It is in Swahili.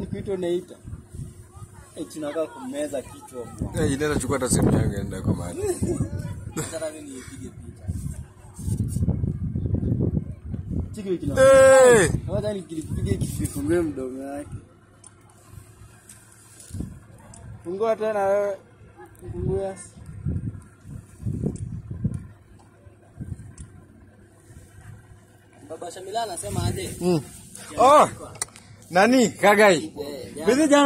ni kuitwa unaita. Eh, tunakaa kumeza kichwa bwana. Eh, inaenda chukua hata simu yangu enda kwa mahali. Sasa mimi nipige picha. Chiki kina. Eh! Kwanza nikilipiga kisifungue mdomo wake. Fungua tena wewe. Fungua. Baba Shamila anasema aje? Mm. Oh! Nani? Kagai. Eh, Bizi